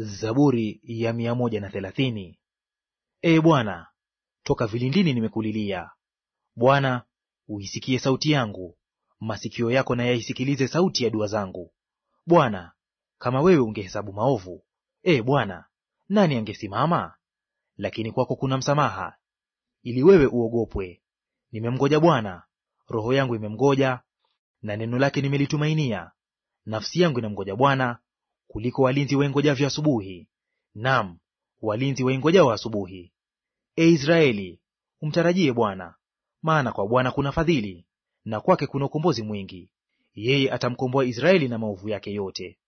Zaburi ya mia moja na thelathini. Ee Bwana, toka vilindini nimekulilia. Bwana, uisikie sauti yangu, masikio yako na yaisikilize sauti ya dua zangu. Bwana, kama wewe ungehesabu maovu, ee Bwana, nani angesimama? Lakini kwako kuna msamaha, ili wewe uogopwe. Nimemngoja Bwana, roho yangu imemngoja, na neno lake nimelitumainia. Nafsi yangu inamngoja Bwana kuliko walinzi waingojavyo asubuhi, nam walinzi waingojao asubuhi. E Israeli, umtarajie Bwana, maana kwa Bwana kuna fadhili, na kwake kuna ukombozi mwingi. Yeye atamkomboa Israeli na maovu yake yote.